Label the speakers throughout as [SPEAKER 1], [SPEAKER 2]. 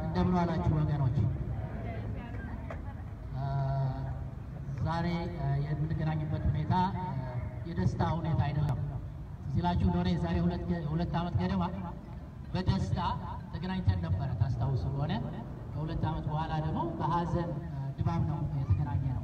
[SPEAKER 1] እንደምን ዋላችሁ ወገኖች። ዛሬ የምንገናኝበት ሁኔታ የደስታ ሁኔታ አይደለም። ሲላችሁ እንደሆነ የዛሬ ሁለት ዓመት ገደማ በደስታ ተገናኝተን ነበረ ታስታውሱ ከሆነ ከሁለት ዓመት በኋላ ደግሞ በሀዘን ድባብ ነው የተገናኘ ነው።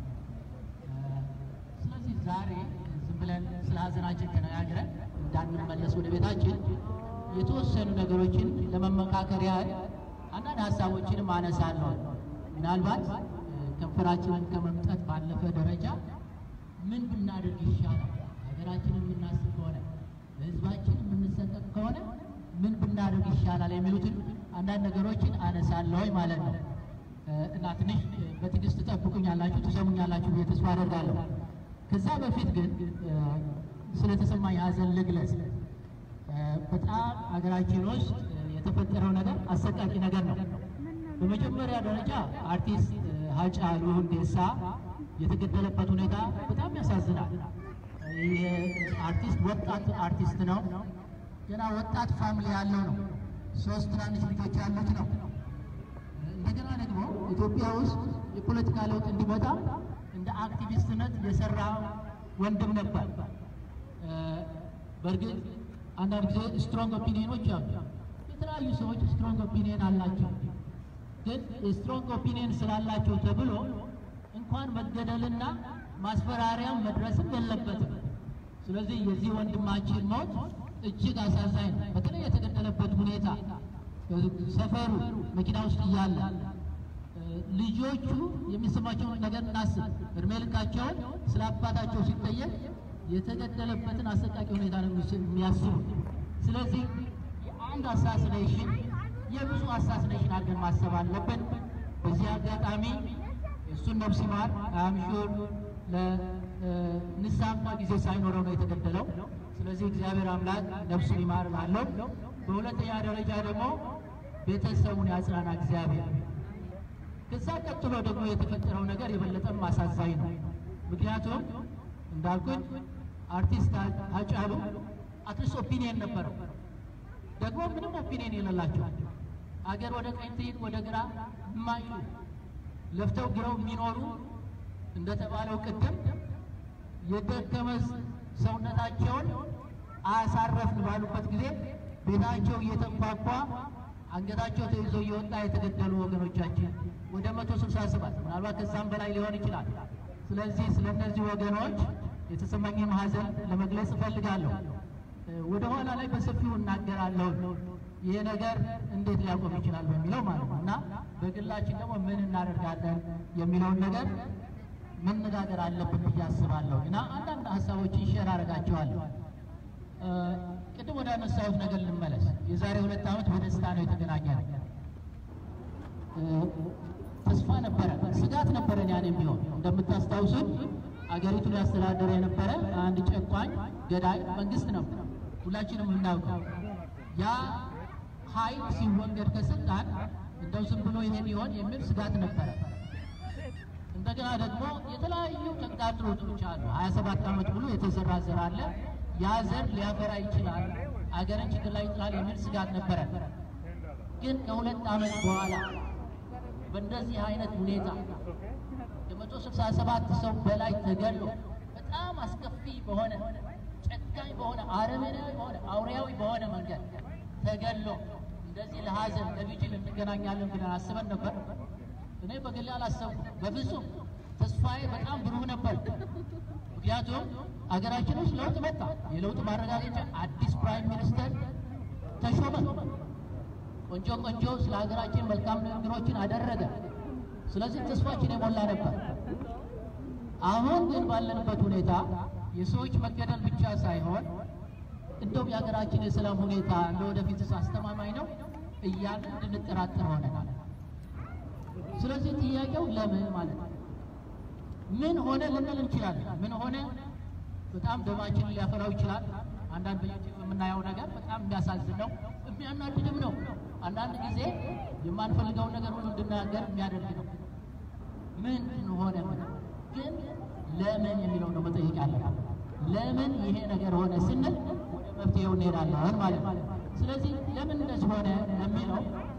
[SPEAKER 1] ስለዚህ ዛሬ ዝም ብለን ስለ ሀዘናችን ተነጋግረን እንዳንመለስ ወደ ቤታችን የተወሰኑ ነገሮችን ለመመካከር ያህል አንዳንድ ሀሳቦችንም አነሳለሁ። ምናልባት ከንፈራችንን ከመምጠት ባለፈ ደረጃ ምን ብናደርግ ይሻላል፣ ሀገራችንን የምናስብ ከሆነ ለሕዝባችን የምንሰጠቅ ከሆነ ምን ብናደርግ ይሻላል የሚሉትን አንዳንድ ነገሮችን አነሳለሁ ማለት ነው እና ትንሽ በትዕግስት ትጠብቁኛላችሁ፣ ትሰሙኛላችሁ ብዬ ተስፋ አደርጋለሁ። ከዛ በፊት ግን ስለተሰማኝ ሀዘን ልግለጽ። በጣም ሀገራችን ውስጥ የተፈጠረው ነገር አሰቃቂ ነገር ነው። በመጀመሪያ ደረጃ አርቲስት ሃጫሉ ሁንዴሳ የተገደለበት ሁኔታ በጣም ያሳዝናል። ይህ አርቲስት ወጣት አርቲስት ነው። ገና ወጣት ፋሚሊ ያለው ነው። ሶስት ትናንሽ ልጆች ያሉት ነው። እንደገና ደግሞ ኢትዮጵያ ውስጥ የፖለቲካ ለውጥ እንዲመጣ እንደ አክቲቪስትነት የሰራ ወንድም ነበር። በእርግጥ አንዳንድ ጊዜ ስትሮንግ ኦፒኒየኖች አሉ። የተለያዩ ሰዎች ስትሮንግ ኦፒኒየን አላቸው። ግን ስትሮንግ ኦፒኒየን ስላላቸው ተብሎ እንኳን መገደልና ማስፈራሪያም መድረስም የለበትም። ስለዚህ የዚህ ወንድማችን ሞት እጅግ አሳዛኝ ነው። በተለይ የተገደለበት ሁኔታ ሰፈሩ መኪና ውስጥ እያለ ልጆቹ የሚሰማቸውን ነገር እናስብ። እድሜ ልካቸውን ስለ አባታቸው ሲጠየቅ የተገደለበትን አሰቃቂ ሁኔታ ነው የሚያስቡ። ስለዚህ የአንድ አሳስኔሽን የብዙ አሳስኔሽን አድርገን ማሰብ አለብን። በዚህ አጋጣሚ እሱን ነፍስ ይማር አምሹር ለንስሐ እንኳ ጊዜ ሳይኖረው ነው የተገደለው። ስለዚህ እግዚአብሔር አምላክ ነፍሱን ይማር እላለሁ። በሁለተኛ ደረጃ ደግሞ ቤተሰቡን ያጽናና እግዚአብሔር። ከዛ ቀጥሎ ደግሞ የተፈጠረው ነገር የበለጠም አሳዛኝ ነው። ምክንያቱም እንዳልኩት አርቲስት ሃጫሉ አትሊስት ኦፒኒየን ነበረው። ደግሞ ምንም ኦፒኒየን የሌላቸው አገር ወደ ቀኝ ትይት ወደ ግራ የማይሉ ለፍተው ግረው የሚኖሩ እንደተባለው ቅድም የደከመ ሰውነታቸውን አያሳረፍን ባሉበት ጊዜ ቤታቸው እየተንኳኳ አንገታቸው ተይዞ እየወጣ የተገደሉ ወገኖቻችን ወደ መቶ ስልሳ ሰባት ምናልባት ከዛም በላይ ሊሆን ይችላል። ስለዚህ ስለ እነዚህ ወገኖች የተሰማኝን ሀዘን ለመግለጽ እፈልጋለሁ። ወደ ኋላ ላይ በሰፊው እናገራለሁ። ይህ ነገር እንዴት ሊያቆም ይችላል በሚለው ማለት ነው እና በግላችን ደግሞ ምን እናደርጋለን የሚለውን ነገር መነጋገር አለብን ብዬ አስባለሁ እና አንዳንድ ሀሳቦችን ሼር አደርጋቸዋለሁ። ቅድም ወደ አነሳሁት ነገር ልመለስ። የዛሬ ሁለት ዓመት በደስታ ነው የተገናኘ ነው። ተስፋ ነበረ፣ ስጋት ነበረን። ያን ቢሆን እንደምታስታውሱት አገሪቱን ያስተዳደረ የነበረ አንድ ጨቋኝ ገዳይ መንግስት ነበር፣ ሁላችንም የምናውቀው። ያ ኃይል ሲወገድ ከስልጣን እንደው ዝም ብሎ ይሄን ይሆን የሚል ስጋት ነበረ። እንደገና ደግሞ የተለያዩ ጨንቃጥሮች አሉ። ሀያ ሰባት ዓመት ሙሉ የተዘራ ዘር አለ። ያ ዘር ሊያፈራ ይችላል፣ አገርን ችግር ላይ ይጥላል የሚል ስጋት ነበረ። ግን ከሁለት ዓመት በኋላ በእንደዚህ አይነት ሁኔታ የመቶ ስልሳ ሰባት ሰው በላይ ተገሎ በጣም አስከፊ በሆነ ጨካኝ በሆነ አረመኔያዊ በሆነ አውሬያዊ በሆነ መንገድ ተገሎ እንደዚህ ለሀዘን ለቪጅል እንገናኛለን ብለን አስበን ነበር። እኔ በግሌ አላሰብኩም በፍጹም። ተስፋዬ በጣም ብሩህ ነበር። ምክንያቱም አገራችን ውስጥ ለውጥ መጣ። የለውጥ ማረጋገጫ አዲስ ፕራይም ሚኒስተር ተሾመ። ቆንጆ ቆንጆ ስለ ሀገራችን መልካም ንግግሮችን አደረገ። ስለዚህ ተስፋችን የሞላ ነበር። አሁን ግን ባለንበት ሁኔታ የሰዎች መገደል ብቻ ሳይሆን እንደውም የሀገራችን የሰላም ሁኔታ እንደ ወደፊትስ አስተማማኝ ነው እያልን እንድንጠራጠር ሆነናል። ስለዚህ ጥያቄው ለምን ማለት ነው። ምን ሆነ ልንል እንችላለን። ምን ሆነ በጣም ደማችንን ሊያፈላው ይችላል። አንዳንድ የምናየው ነገር በጣም የሚያሳዝን ነው፣ የሚያናድድም ነው። አንዳንድ ጊዜ የማንፈልገውን ነገር ሁሉ እንድናገር የሚያደርግ ነው። ምን ሆነ ግን ለምን የሚለው ነው መጠየቅ ያለብን። ለምን ይሄ ነገር ሆነ ስንል ወደ መፍትሄው እንሄዳለን ማለት ነው። ስለዚህ ለምን እንደዚህ ሆነ የሚለው በእኔ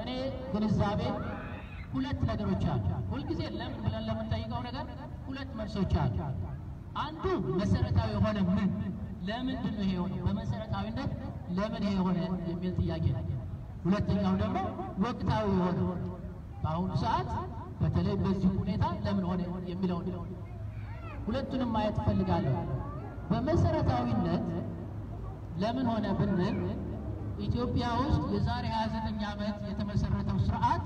[SPEAKER 1] በእኔ ግንዛቤ ሁለት ነገሮች አሉ። ሁልጊዜ ለምን ብለን ለምንጠይቀው ነገር ሁለት መልሶች አሉ። አንዱ መሰረታዊ የሆነ ምን ለምንድን ነው ይሄ የሆነ በመሰረታዊነት ለምን ይሄ የሆነ የሚል ጥያቄ ነው። ሁለተኛው ደግሞ ወቅታዊ የሆነ በአሁኑ ሰዓት በተለይ በዚህ ሁኔታ ለምን ሆነ የሚለው ነው። ሁለቱንም ማየት እፈልጋለሁ። በመሰረታዊነት ለምን ሆነ ብንል ኢትዮጵያ ውስጥ የዛሬ 29 ዓመት የተመሰረተው ስርዓት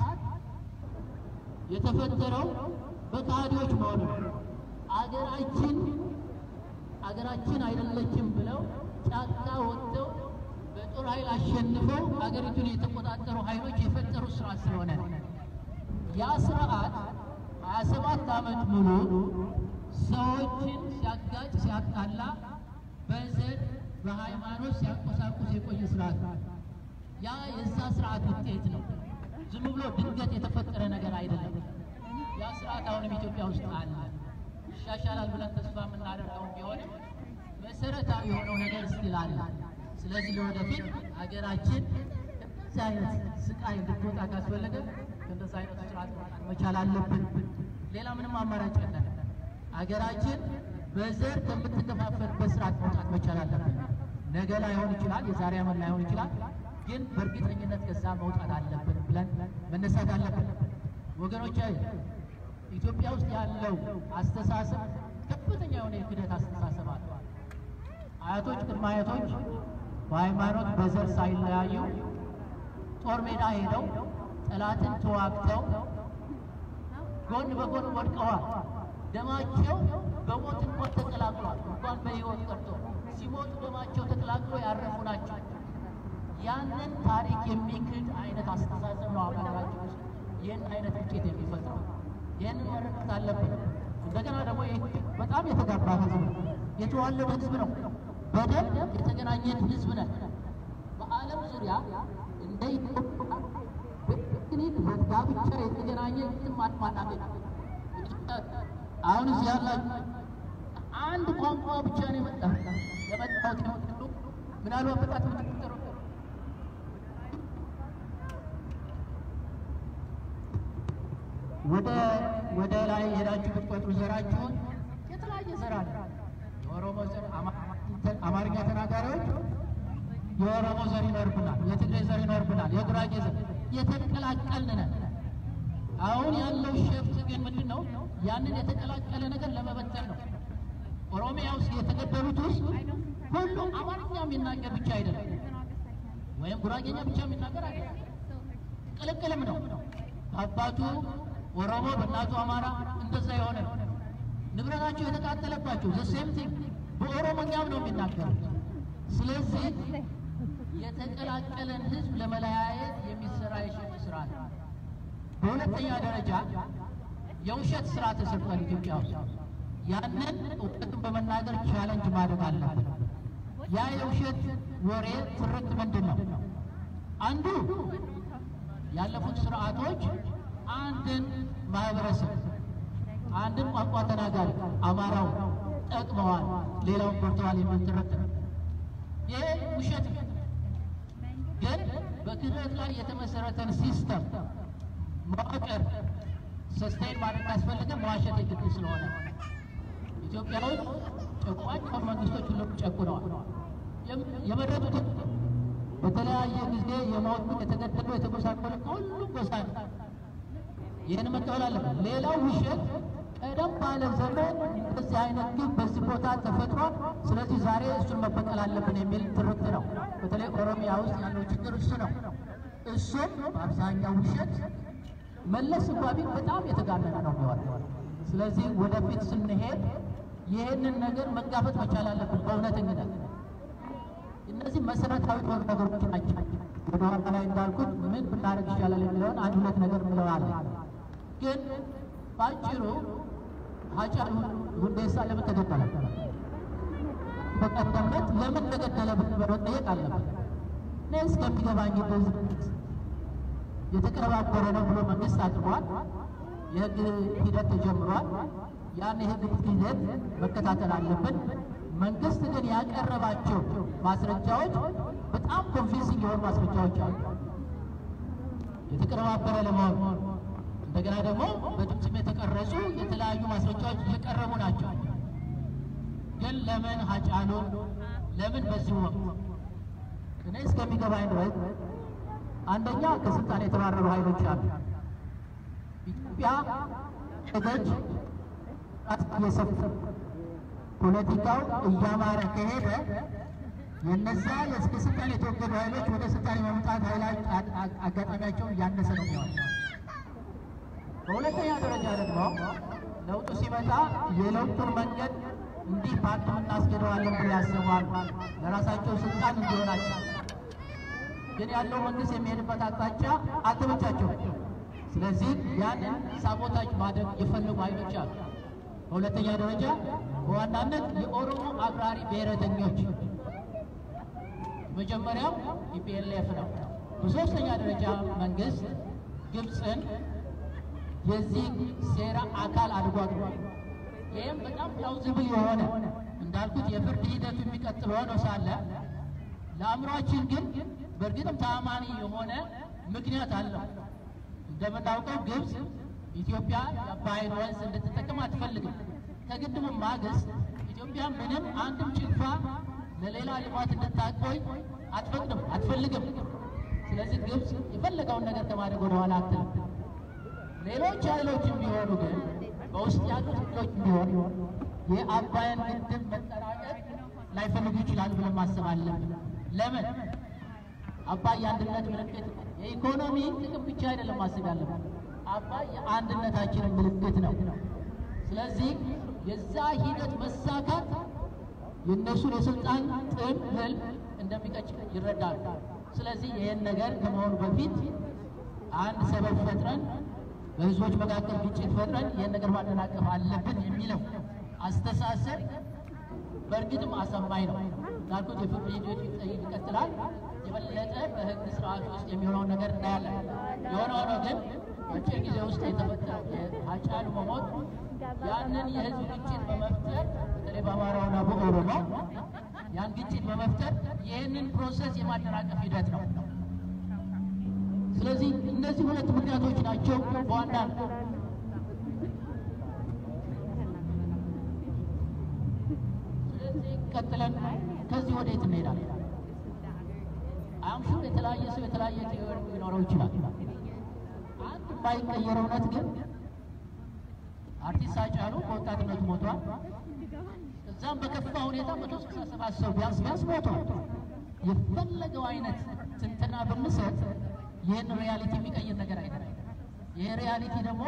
[SPEAKER 1] የተፈጠረው በካህዲዎች መሆኑ ነው። አገራችን አገራችን አይደለችም ብለው ጫካ ወጥተው በጦር ኃይል አሸንፈው አገሪቱን የተቆጣጠሩ ኃይሎች የፈጠሩት ስርዓት ስለሆነ ያ ስርዓት 27 ዓመት ሙሉ ሰዎችን ሲያጋጭ ሲያጣላ በዘር በሃይማኖት ሲያቆሳቁስ የቆየ ስርዓት ነው። ያ የዛ ስርዓት ውጤት ነው። ዝም ብሎ ድንገት የተፈጠረ ነገር አይደለም። ያ ስርዓት አሁንም ኢትዮጵያ ውስጥ አለ። ይሻሻላል ብለን ተስፋ የምናደርገው ቢሆንም መሰረታዊ የሆነው ነገር ስቲል አለ። ስለዚህ ለወደፊት ሀገራችን ከዚህ አይነት ስቃይ እንድትወጣ ካስፈለገ ከእንደዚህ አይነቱ ስርዓት መውጣት መቻል አለብን። ሌላ ምንም አማራጭ የለን። ሀገራችን በዘር ከምትከፋፈልበት ስርዓት መውጣት መቻል አለብን። ነገ ላይሆን ይችላል፣ የዛሬ ዓመት ላይሆን ይችላል። ግን በእርግጠኝነት ከዛ መውጣት አለብን ብለን መነሳት አለብን። ወገኖች ኢትዮጵያ ውስጥ ያለው አስተሳሰብ ከፍተኛ የሆነ የክደት አስተሳሰብ አለ። አያቶች ቅድመ አያቶች በሃይማኖት በዘር ሳይለያዩ ጦር ሜዳ ሄደው ጠላትን ተዋግተው ጎን በጎን ወድቀዋል። ደማቸው በሞት እንኳን ተቀላቅሏል። እንኳን በሕይወት ቀርቶ ሲሞቱ ደማቸው ተቀላቅሎ ያረፉ ናቸው። ያንን ታሪክ የሚክድ አይነት አስተሳሰብ ነው ሀገራችን ውስጥ ይህን አይነት ውጤት የሚፈጥረው። ይህንን መረዳት አለብን። እንደገና ደግሞ ይህ በጣም የተጋባ ህዝብ ነው፣ የተዋለደ ህዝብ ነው፣ በደም የተገናኘን ህዝብ ነን። በዓለም ዙሪያ እንደ ኢትዮጵያ በቴክኒክ በጋብቻ የተገናኘ የትም አናገኝ። አሁን እዚህ ያላችሁ አንድ ቋንቋ ብቻ ነው የመጣ የመጣው ምናልባት በጣት የምትቆጠሩ ወደ ወደ ላይ ሄዳችሁ ብትቆጥሩ ዘራችሁን የተለያየ ዘር አለ። የኦሮሞ ዘር፣ አማርኛ ተናጋሪዎች የኦሮሞ ዘር ይኖርብናል፣ የትግሬ ዘር ይኖርብናል፣ የጉራጌ ዘር የተቀላቀልን ነን። አሁን ያለው ሸፍት ግን ምንድን ነው? ያንን የተቀላቀለ ነገር ለመበተን ነው። ኦሮሚያ ውስጥ የተገደሉት ውስጥ ሁሉ አማርኛ የሚናገር ብቻ አይደለም፣ ወይም ጉራጌኛ ብቻ የሚናገር አይደለም፣ ቅልቅልም ነው። አባቱ ኦሮሞ በእናቱ አማራ እንደዛ የሆነ ነው። ንብረታቸው የተቃጠለባቸው ዘሴም ቲንግ በኦሮሞኛም ነው የሚናገሩት። ስለዚህ የተቀላቀለን ህዝብ ለመለያየት የሚሰራ የሽፍት ስራ ነው። በሁለተኛ ደረጃ የውሸት ስራ ተሰርቷል ኢትዮጵያ ውስጥ። ያንን እውቀቱን በመናገር ቻለንጅ ማድረግ አለብን። ያ የውሸት ወሬ ትርክት ምንድን ነው? አንዱ ያለፉት ስርዓቶች አንድን ማህበረሰብ አንድን ቋንቋ ተናጋሪ አማራው ጠቅመዋል፣ ሌላውን ጎድተዋል የሚል ትርክት ነው። ይሄ ውሸት ነው። ግን በክህደት ላይ የተመሰረተን ሲስተም መዋቅር ሰስቴን ማድረግ ካስፈለገ መዋሸት የግድ ስለሆነ ኢትዮጵያ ውስጥ ጨቋኝ መንግስቶች ሁሉም ጨቁነዋል። የመረጡትን በተለያየ ጊዜ የሞቱ የተገደሉ የተጎሳቆሉ ከሁሉም ጎሳ ነው። ይህን መቀበል አለብን። ሌላው ውሸት ቀደም ባለ ዘመን እንደዚህ አይነት ግብ በዚህ ቦታ ተፈጥሯል፣ ስለዚህ ዛሬ እሱን መበቀል አለብን የሚል ትርክት ነው። በተለይ ኦሮሚያ ውስጥ ያለው ችግር እሱ ነው። እሱም በአብዛኛው ውሸት መለስ እንኳ ቢል በጣም የተጋነነ ነው የሚሆነው። ስለዚህ ወደፊት ስንሄድ ይህንን ነገር መጋፈጥ መቻል አለብን በእውነተኝነት። እነዚህ መሰረታዊ የሆኑ ነገሮች ናቸው። ወደ ኋላ ላይ እንዳልኩት ምን ብናደርግ ይቻላል የሚለውን አንድ ሁለት ነገር እንለዋለን። ግን በአጭሩ ሃጫሉ ሁንዴሳ ለምን ተገደለ? በቀደምነት ለምን ተገደለ ብሎ መጠየቅ አለበት። እኔ እስከሚገባኝ ድረስ የተቀነባበረ ነው ብሎ መንግስት አቅርቧል። የህግ ሂደት ተጀምሯል። ያን የህግ ሂደት መከታተል አለብን። መንግስት ግን ያቀረባቸው ማስረጃዎች በጣም ኮንቪንሲንግ የሆኑ ማስረጃዎች አሉ። የተቀነባበረ ለመሆን እንደገና ደግሞ በድምፅም የተቀረጹ የተለያዩ ማስረጃዎች እየቀረቡ ናቸው። ግን ለምን ሀጫሉ ለምን በዚህ ወቅት እኔ እስከሚገባኝ ድረስ አንደኛ ከስልጣን የተባረሩ ኃይሎች አሉ። ኢትዮጵያ እገጅ እየሰፉ ፖለቲካው እያማረ ከሄደ የነዛ ከስልጣን የተወገዱ ኃይሎች ወደ ስልጣን የመምጣት አጋጣሚያቸው እያነሰ ነው የሚሆን። በሁለተኛ ደረጃ ደግሞ ለውጡ ሲመጣ የለውጡን መንገድ እንዲህ ፓርት እናስገደዋለን ብሎ ያስባሉ ለራሳቸው ስልጣን እንዲሆናቸው። ግን ያለው መንግስት የሚሄድበት አቅጣጫ አልተመቻቸው። ስለዚህ ያንን ሳቦታጅ ማድረግ የፈለጉ ኃይሎች አሉ። በሁለተኛ ደረጃ በዋናነት የኦሮሞ አክራሪ ብሔረተኞች መጀመሪያው ኢፒኤልኤፍ ነው። በሶስተኛ ደረጃ መንግስት ግብፅን የዚህ ሴራ አካል አድርጓል። ይህም በጣም ፕላውዝብል የሆነ እንዳልኩት የፍርድ ሂደቱ የሚቀጥል ሆኖ ሳለ ለአእምሯችን ግን በእርግጥም ተአማኒ የሆነ ምክንያት አለው። እንደምናውቀው ግብፅ ኢትዮጵያ የአባይን ወንዝ እንድትጠቀም አትፈልግም። ከግድቡ ማግስት ኢትዮጵያ ምንም አንድም ጭልፋ ለሌላ ልማት እንድታቆይ አትፈቅድም፣ አትፈልግም። ስለዚህ ግብፅ የፈለገውን ነገር ከማድረግ ወደኋላ አትልም። ሌሎች ኃይሎችም ቢሆኑ ግን በውስጥ ያሉት ኃይሎች ቢሆኑ የአባይን ግድብ መጠናቀቅ ላይፈልጉ ይችላሉ ብለን ማሰብ አለብን። ለምን? አባይ የአንድነት ምልክት የኢኮኖሚ ጥቅም ብቻ አይደለም ማሰብ ያለብን። አባይ የአንድነታችንን ምልክት ነው። ስለዚህ የዛ ሂደት መሳካት የእነሱን የስልጣን ጥም ህልም እንደሚቀጭ ይረዳሉ። ስለዚህ ይህን ነገር ከመሆኑ በፊት አንድ ሰበብ ፈጥረን በህዝቦች መካከል ግጭት ፈጥረን ይህን ነገር ማደናቀፍ አለብን የሚለው አስተሳሰብ በእርግጥም አሳማኝ ነው። እንዳልኩት የፍርድ ሂደቱ ይቀጥላል። የበለጠ በህግ ስርዓት ውስጥ የሚሆነውን ነገር እናያለን። የሆነ ሆኖ ግን በአጭር ጊዜ ውስጥ የተፈጠረው የሀጫሉ መሞት ያንን የህዝብ ግጭት በመፍጠር በተለይ በአማራውና በኦሮሞ ያን ግጭት በመፍጠር ይህንን ፕሮሰስ የማደናቀፍ ሂደት ነው። ስለዚህ እነዚህ ሁለት ምክንያቶች ናቸው በዋናነት ስለዚህ ቀጥለን ከዚህ ወዴት እንሄዳለን? አምሹር የተለያየ ሰው የተለያየ ቴዎሪ ሊኖረው ይችላል። አንድ የማይቀየር እውነት ግን አርቲስት ሃጫሉ በወጣትነቱ ሞቷል። እዛም በከፋ ሁኔታ መቶ ስልሳ ሰባት ሰው ቢያንስ ቢያንስ ሞቷል። የፈለገው አይነት ትንተና ብንሰጥ ይህን ሪያሊቲ የሚቀይር ነገር አይደለም። ይህ ሪያሊቲ ደግሞ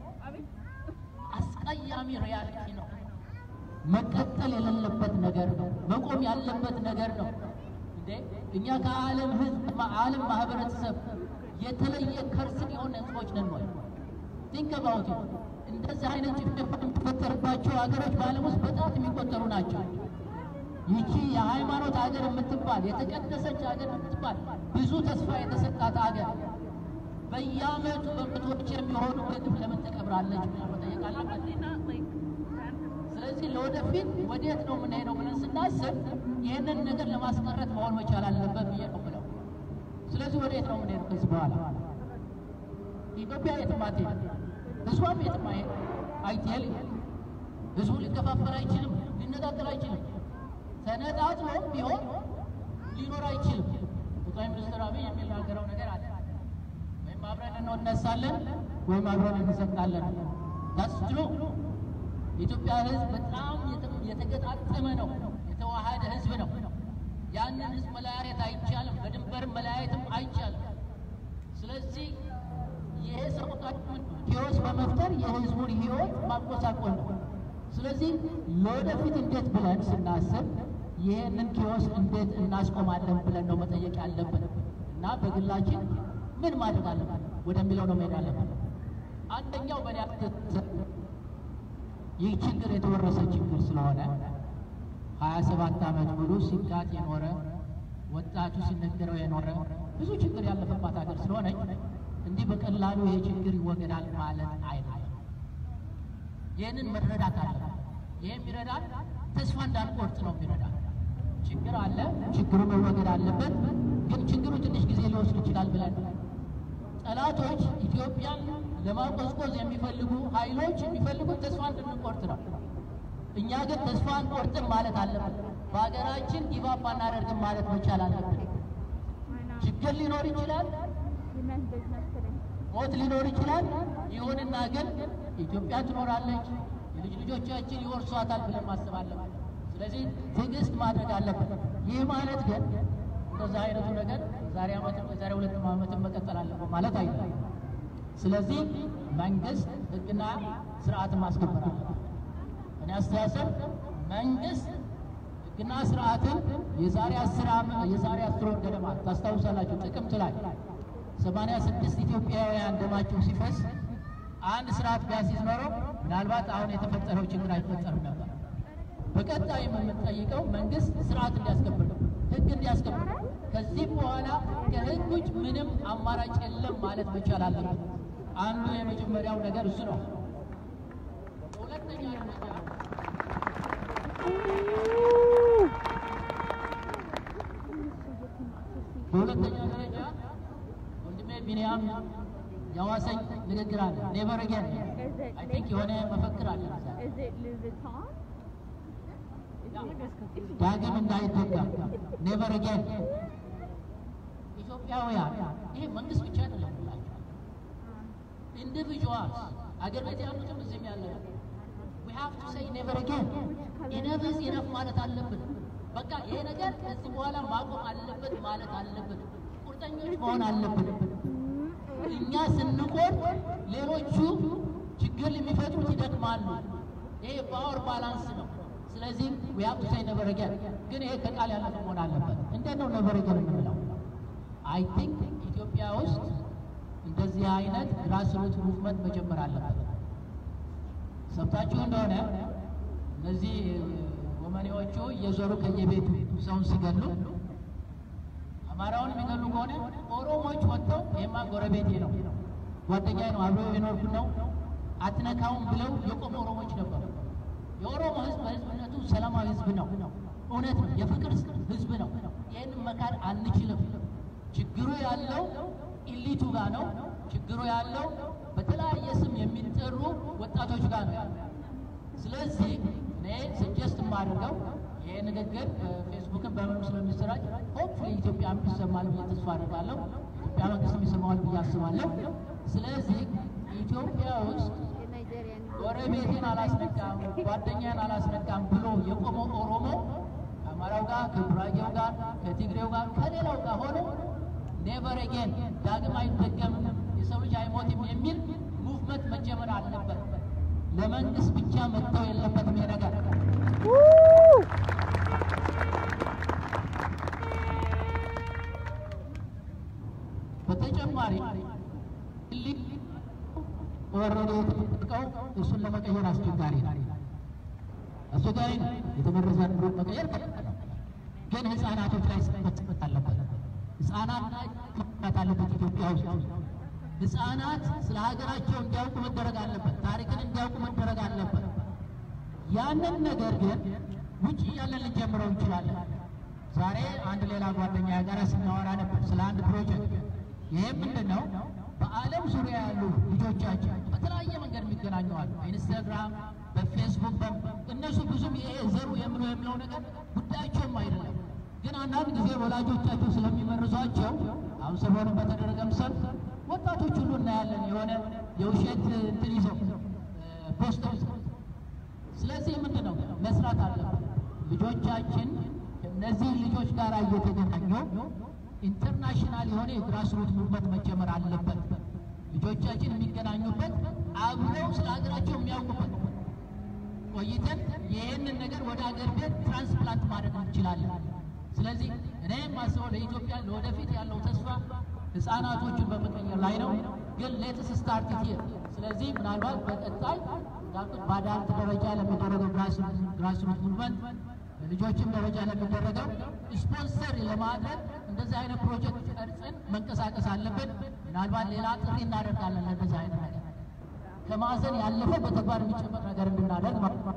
[SPEAKER 1] አስቀያሚ ሪያሊቲ ነው። መቀጠል የሌለበት ነገር ነው። መቆም ያለበት ነገር ነው። እንዴ እኛ ከዓለም ህዝብ ዓለም ማህበረሰብ የተለየ ከርስን የሆነ ህዝቦች ነን ወይ? ቲንክ አባውት እንደዚህ አይነት ጭፍጨፋ የሚፈጠርባቸው ሀገሮች በዓለም ውስጥ በጣት የሚቆጠሩ ናቸው። ይቺ የሃይማኖት ሀገር የምትባል የተቀደሰች ሀገር የምትባል ብዙ ተስፋ የተሰጣት ሀገር በየዓመቱ በመቶዎች የሚሆኑ በግፍ ለምን ተቀብራለች ብለን መጠየቅ አለበት። ስለዚህ ለወደፊት ወዴት ነው የምንሄደው ብለን ስናስብ ይህንን ነገር ለማስቀረት መሆን መቻል አለበት ብዬ ነው ብለው። ስለዚህ ወዴት ነው የምንሄደው ከዚህ በኋላ? ኢትዮጵያ የትም አትሄድም፣ ህዝቧም የትም አይትሄድ። ህዝቡ ሊከፋፈል አይችልም፣ ሊነጣጠል አይችልም። ተነጣጥሎም ቢሆን ሊኖር አይችልም። ጠቅላይ ሚኒስትር አብይ የሚናገረው ነገር አለ። ወይም አብረን እንነሳለን ወይም አብረን እንሰጣለን። ዳስ ትሩ የኢትዮጵያ ህዝብ በጣም የተገጣጠመ ነው፣ የተዋሃደ ህዝብ ነው። ያንን ህዝብ መለያየት አይቻልም፣ በድንበርም መለያየትም አይቻልም። ስለዚህ ይሄ ሰቆቃችን ኪዮስ በመፍጠር የህዝቡን ህይወት ማጎሳቆል ነው። ስለዚህ ለወደፊት እንዴት ብለን ስናስብ ይህንን ኪዮስ እንዴት እናስቆማለን ብለን ነው መጠየቅ ያለብን እና በግላችን ምን ማድረግ አለብን ወደሚለው ነው መሄድ አለብን። አንደኛው በእኔ አስተሳሰብ ይህ ችግር የተወረሰ ችግር ስለሆነ ሀያ ሰባት ዓመት ሙሉ ሲጋጥ የኖረ ወጣቱ ሲነገረው የኖረ ብዙ ችግር ያለፈባት ሀገር ስለሆነች እንዲህ በቀላሉ ይሄ ችግር ይወገዳል ማለት አይደለም። ይህንን መረዳት አለ። ይህ የሚረዳን ተስፋ እንዳንቆርጥ ነው የሚረዳን። ችግር አለ፣ ችግሩ መወገድ አለበት። ግን ችግሩ ትንሽ ጊዜ ሊወስድ ይችላል ብለን ጠላቶች ኢትዮጵያን ለማቆዝቆዝ የሚፈልጉ ኃይሎች የሚፈልጉት ተስፋ እንድንቆርጥ ነው። እኛ ግን ተስፋ አንቆርጥም ማለት አለብን። በሀገራችን ጊባፕ አናደርግም ማለት መቻል አለብን። ችግር ሊኖር ይችላል፣ ሞት ሊኖር ይችላል። ይሁንና ግን ኢትዮጵያ ትኖራለች፣ የልጅ ልጆቻችን ይወርሷታል ብለን ማሰብ አለብን። ስለዚህ ትዕግስት ማድረግ አለብን። ይህ ማለት ግን እንደዛ አይነቱ ነገር ዛሬ ዓመትም የዛሬ ሁለት ዓመትም መቀጠል አለበት ማለት አይደለም። ስለዚህ መንግስት ሕግና ስርዓትን ማስከበር አለበት። እኔ አስተሳሰብ መንግስት ሕግና ስርዓትን የዛሬ አስር ዓመት የዛሬ አስር ወር ገደማ ታስታውሳላችሁ፣ ጥቅምት ላይ ሰማንያ ስድስት ኢትዮጵያውያን ደማቸው ሲፈስ አንድ ስርዓት ቢያስይዝ ኖሮ ምናልባት አሁን የተፈጠረው ችግር አይፈጠርም ነበር። በቀጣይ የምንጠይቀው መንግስት ስርዓት እንዲያስከብር ነው፣ ህግ እንዲያስከብር ነው። ከዚህ በኋላ ከህግ ውጭ ምንም አማራጭ የለም ማለት መቻል አለበት። አንዱ የመጀመሪያው ነገር እሱ ነው። ሁለተኛ ደረጃ በሁለተኛ ደረጃ ወንድሜ ቢንያም ያዋሰኝ ንግግር አለ። ኔቨር አጌን አይ ቲንክ የሆነ መፈክር አለ እዛ
[SPEAKER 2] Is it Louis Vuitton?
[SPEAKER 1] ዳግም እንዳይደገም ኔቨር አጌን። ኢትዮጵያውያን ይሄ መንግስት ብቻ አይደለም ብላችሁ ኢንዲቪጁዋልስ አገር ቤት ያሉትም እዚህም ያለ we have to say never again enough is enough ማለት አለብን። በቃ ይሄ ነገር ከዚህ በኋላ ማቆም አለበት ማለት አለብን። ቁርጠኞች መሆን አለብን። እኛ ስንቆም ሌሎቹ ችግር የሚፈጥሩት ይደክማሉ። ይሄ ፓወር ባላንስ ነው። ስለዚህ we have to say never again ግን ይሄ ከቃል ያለፈ መሆን አለበት። እንዴት ነው never again የምንለው? አይ ቲንክ ኢትዮጵያ ውስጥ እንደዚህ አይነት ግራስሩት ሙቭመንት መጀመር አለበት። ሰምታችሁ እንደሆነ እነዚህ ወመኔዎቹ እየዞሩ ከየቤቱ ሰውን ሲገሉ አማራውን የሚገሉ ከሆነ ኦሮሞዎች ወጥተው ይሄማ ጎረቤቴ ነው፣ ጓደኛዬ ነው፣ አብረው የኖርኩ ነው፣ አትነካውም ብለው የቆሙ ኦሮሞዎች ነበሩ። የኦሮሞ ሕዝብ በሕዝብነቱ ሰላማዊ ሕዝብ ነው። እውነት ነው፣ የፍቅር ሕዝብ ነው። ይህንን መካድ አንችልም። ችግሩ ያለው ኢሊቱ ጋር ነው። ችግሩ ያለው በተለያየ ስም የሚጠሩ ወጣቶች ጋር ነው ያለው። ስለዚህ እኔ ስጀስት የማደርገው ይሄ ንግግር ፌስቡክን በምኑ ስለሚሰራጭ ሆፕፉሊ ኢትዮጵያ ይሰማል ብዬ ተስፋ አደርጋለሁ። ኢትዮጵያ መንግስት ይሰማዋል ብዬ አስባለሁ። ስለዚህ ኢትዮጵያ ውስጥ
[SPEAKER 2] የናይጄሪያን
[SPEAKER 1] ጎረቤቴን አላስነካም፣ ጓደኛዬን አላስነካም ብሎ የቆመው ኦሮሞ ከአማራው ጋር፣ ከጉራጌው ጋር፣ ከትግሬው ጋር፣ ከሌላው ጋር ሆኖ ኔቨር አጌን ዳግም አይደገምም፣ የሰው ልጅ አይሞትም የሚል ሙቭመንት መጀመር አለበት። ለመንግስት ብቻ መተው የለበትም ይሄ ነገር። በተጨማሪ ልክ ወረደ የተጠቀው እሱን ለመቀየር አስቸጋሪ ነው። አስቸጋሪ ነው። የተመረዘ ኑሮ መቀየር ከባድ ነው። ግን ህፃናቶች ላይ መጽፈት አለበት። ህፃናት ላይ መጽፈት አለበት። ኢትዮጵያ ውስጥ ህፃናት ስለ ሀገራቸው እንዲያውቁ መደረግ አለበት። ታሪክን እንዲያውቁ መደረግ አለበት። ያንን ነገር ግን ውጭ እያለን ልንጀምረው እንችላለን። ዛሬ አንድ ሌላ ጓደኛ ጋር ስናወራ ነበር ስለ አንድ ፕሮጀክት። ይህም ምንድን ነው? በዓለም ዙሪያ ያሉ ልጆቻችን በተለያየ መንገድ የሚገናኘዋል። በኢንስታግራም፣ በፌስቡክ እነሱ ብዙም ይሄ ዘሩ የምሎ የሚለው ነገር ጉዳያቸውም አይደለም። ግን አንዳንድ ጊዜ ወላጆቻቸው ስለሚመርዟቸው አሁን ሰሞኑን በተደረገም ሰልፍ ወጣቶች ሁሉ እናያለን የሆነ የውሸት እንትን ይዘው ፖስተር ይዘው ስለዚህ ምንድን ነው መስራት አለብን። ልጆቻችን ከእነዚህ ልጆች ጋር እየተገናኙ ኢንተርናሽናል የሆነ የግራስሩት ሙቭመንት መጀመር አለበት። ልጆቻችን የሚገናኙበት አብረው ስለ ሀገራቸው የሚያውቁበት ቆይተን ይህንን ነገር ወደ ሀገር ቤት ትራንስፕላንት ማድረግ እንችላለን። ስለዚህ እኔ የማስበው ለኢትዮጵያ ለወደፊት ያለው ተስፋ ህፃናቶቹን በመቀየር ላይ ነው። ግን ሌትስ ስታርት ሂር። ስለዚህ ምናልባት በቀጣይ እንዳልኩት በአዳልት ደረጃ ለሚደረገው ግራስሩት ሙቭመንት ልጆችም ደረጃ ለሚደረገው ስፖንሰር ለማድረግ እንደዚህ አይነት ፕሮጀክት ቀርጸን መንቀሳቀስ አለብን። ምናልባት ሌላ ጥሪ እናደርጋለን ለእንደዚህ አይነት ነገር ከማዘን ያለፈ በተግባር የሚጨመር ነገር እንድናደርግ ማለት ነው።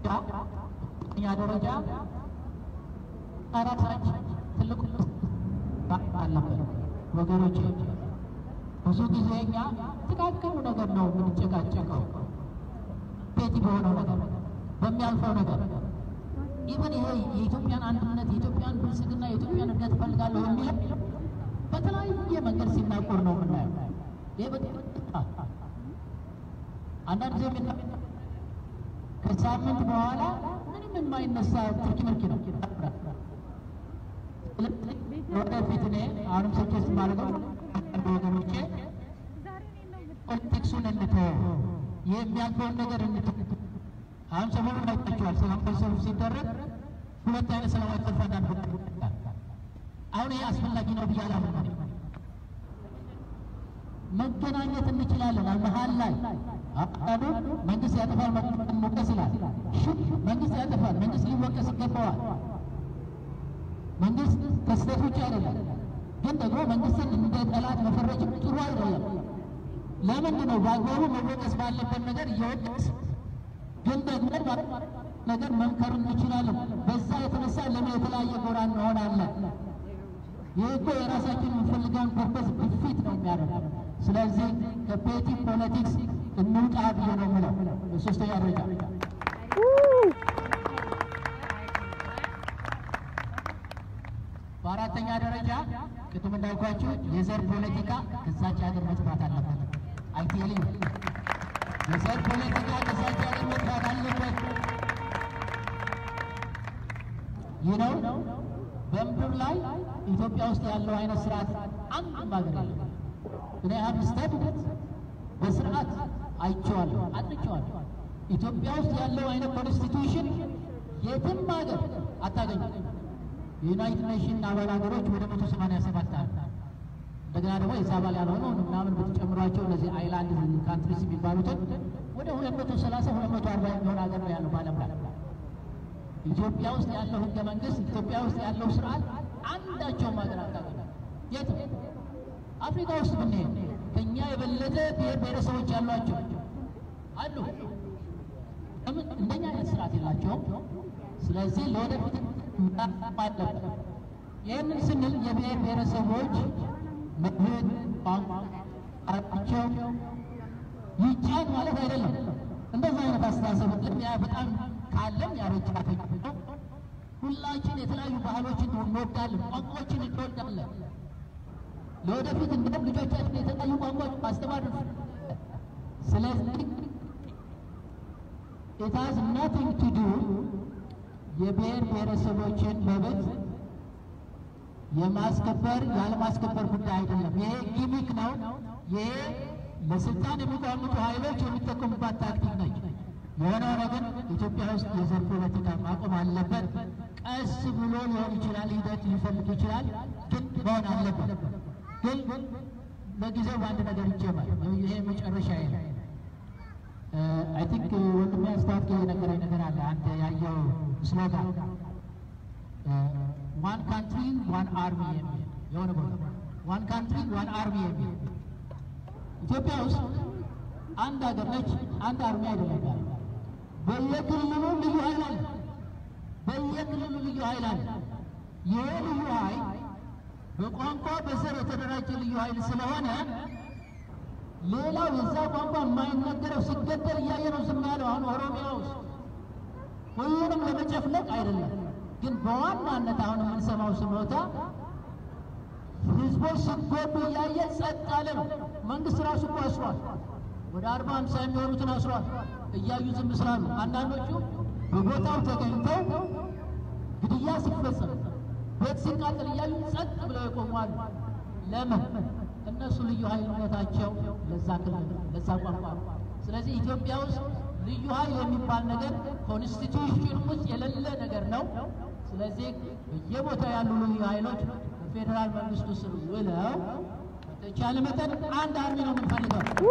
[SPEAKER 1] እኛ ደረጃ ራሳችን ትልቁ አለበት ወገኖቼ። ብዙ ጊዜ እኛ ጥቃቅኑ ነገር ነው የምንጨቃጨቀው፣ ቤቲ በሆነው ነገር በሚያልፈው ነገር ኢቨን ይሄ የኢትዮጵያን አንድነት የኢትዮጵያን ብልጽግና የኢትዮጵያን እድገት እፈልጋለሁ የሚል በተለያየ መንገድ ሲናቆር ነው የምናየው። ይህ በጣም አንዳንድ ጊዜ የምና ከሳምንት በኋላ ምንም የማይነሳ ትርኪ ምርኪ ነው። ወደፊት እኔ አሁንም ሰጀስት ማድረገው ወገኖቼ ፖለቲክሱን እንተወው፣ የሚያልፈውን ነገር እንተው። አሁን ሰሞኑን አይታችኋል። ሰላማዊ ሰልፍ ሲደረግ ሁለት አይነት ሰላማዊ ሰልፍ አንዳንድ አሁን ይሄ አስፈላጊ ነው ብዬ አላምንም። መገናኘት እንችላለን። መሀል ላይ አቃዱ መንግስት ያጠፋል መወቀስ ይላል። መንግስት ያጠፋል፣ መንግስት ሊወቀስ ይገባዋል። መንግስት ከስህተት ውጭ አይደለም። ግን ደግሞ መንግስትን እንደ ጠላት መፈረጅም ጥሩ አይደለም። ለምንድን ነው በአግባቡ መወቀስ ባለበት ነገር እየወቀስ ግን ደግሞ ነገር መምከር እንችላለን። በዛ የተነሳ ለምን የተለያየ ጎራ እንሆናለን? ይህ እኮ የራሳችን የምንፈልገውን ፐርፐስ ግፊት ነው የሚያደርገው። ስለዚህ ከፔቲ ፖለቲክስ እንውጣ ብዬ ነው የምለው። በሶስተኛ ደረጃ በአራተኛ ደረጃ ቅድም እንዳልኳችሁ የዘር ፖለቲካ ከዛች ሀገር መጥፋት አለበት። አይቴሊ የዘር ፖለቲካ ከዛች ሀገር መጥፋት አለበት። ይህ ነው በምድር ላይ ኢትዮጵያ ውስጥ ያለው አይነት ስርዓት አንድም ሀገር የለም። እኔ ሀብ ስተድት በስርዓት አይቼዋለሁ፣ አጥንቼዋለሁ። ኢትዮጵያ ውስጥ ያለው አይነት ኮንስቲቱሽን የትም ሀገር አታገኙም። የዩናይትድ ኔሽን አባል ሀገሮች ወደ መቶ ሰማንያ ሰባት አሉ። እንደገና ደግሞ የዛ አባል ያልሆነው ምናምን ብትጨምሯቸው እነዚህ አይላንድ ካንትሪስ የሚባሉትን ወደ ሁለት መቶ ሰላሳ ሁለት መቶ አርባ የሚሆን ሀገር ነው ያለው በዓለም ላይ። ኢትዮጵያ ውስጥ ያለው ህገ መንግስት፣ ኢትዮጵያ ውስጥ ያለው ስርዓት አንዳቸውም ሀገር አታገኙም። የትም አፍሪካ ውስጥ ብንሄድ ከእኛ የበለጠ ብሔር ብሔረሰቦች ያሏቸው አሉ። ለምን እንደኛ አይነት ስርዓት የላቸውም። ስለዚህ ለወደፊት መጣፍ አለበት። ይህንን ስንል የብሔር ብሔረሰቦች መብት ቋንቋቸው ይጫን ማለት አይደለም። እንደዛ አይነት አስተሳሰብ ለሚያ በጣም ካለም ያረጃ ነው። ሁላችን የተለያዩ ባህሎችን እንወዳለን፣ ቋንቋዎችን እንወዳለን። ለወደፊት እንደም ልጆቻችን የተለያዩ ቋንቋዎች ማስተማር ነው። ስለዚህ it has nothing to do የብሔር ብሔረሰቦችን መብት የማስከበር ያለማስከበር ጉዳይ አይደለም። ይሄ ጊሚክ ነው። ይሄ ለስልጣን የሚቋምጡ ኃይሎች የሚጠቀሙባት ታክቲክ ነች። የሆነ ሆነ ግን ኢትዮጵያ ውስጥ የዘር ፖለቲካ ማቆም አለበት። ቀስ ብሎ ሊሆን ይችላል፣ ሂደት ሊፈልግ ይችላል፣ ግን መሆን አለበት። ግን ለጊዜው በአንድ ነገር ይጀመር። ይሄ መጨረሻ ነው። አይ ቲንክ ወንድሜ አስታወቅ የነገረኝ ነገር አለ። አንድ ያየው ስሎጋን ዋን ካንትሪ ዋን አርሚ የሚል የሆነ ቦታ ዋን ካንትሪ ዋን አርሚ የሚል ኢትዮጵያ ውስጥ አንድ ሀገር ነች፣ አንድ አርሚ አይደለም ያለ። በየክልሉ ልዩ ኃይል አለ። በየክልሉ ልዩ ኃይል አለ። ይሄ ልዩ ኃይል በቋንቋ በዘር የተደራጀ ልዩ ኃይል ስለሆነ ሌላው የዛ ቋንቋ የማይነገረው ሲገደል እያየ ነው ዝም ያለው። አሁን ኦሮሚያ ውስጥ ሁሉንም ለመጨፍለቅ አይደለም፣ ግን በዋናነት አሁን የምንሰማው ስሞታ ህዝቦች ሲጎዱ እያየ ጸጥ ያለ ነው። መንግስት ራሱ እኮ አስሯል። ወደ አርባ ሃምሳ የሚሆኑትን አስሯል እያዩ ዝም ስላሉ፣ አንዳንዶቹ በቦታው ተገኝተው ግድያ ሲፈጸም ቤት ሲቃጠል እያዩ ጸጥ ብለው የቆሟሉ። ለምን? እነሱ ልዩ ኃይልነታቸው ለዛ ክልል ለዛ ቋንቋ ነው። ስለዚህ ኢትዮጵያ ውስጥ ልዩ ኃይል የሚባል ነገር ኮንስቲቱሽን ውስጥ የሌለ ነገር ነው። ስለዚህ በየቦታው ያሉ ልዩ ኃይሎች በፌዴራል መንግስቱ ስር ውለው በተቻለ መጠን አንድ አርሚ ነው የምንፈልገው።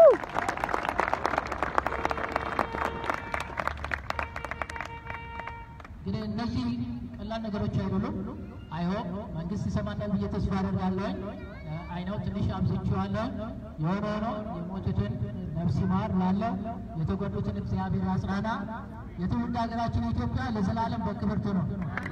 [SPEAKER 1] ግን እነዚህ ቀላል ነገሮች አይደሉም። አይሆን መንግስት ይሰማናል ብዬ ተስፋ አደርጋለሁ። አይ ነው ትንሽ አብዝቼዋለሁ። የሆነ ሆኖ የሞቱትን ነፍስ ይማር ላለው የተጎዱትን እግዚአብሔር ያጽናና። የትውልድ ሀገራችን ኢትዮጵያ ለዘላለም በክብር ትኑር።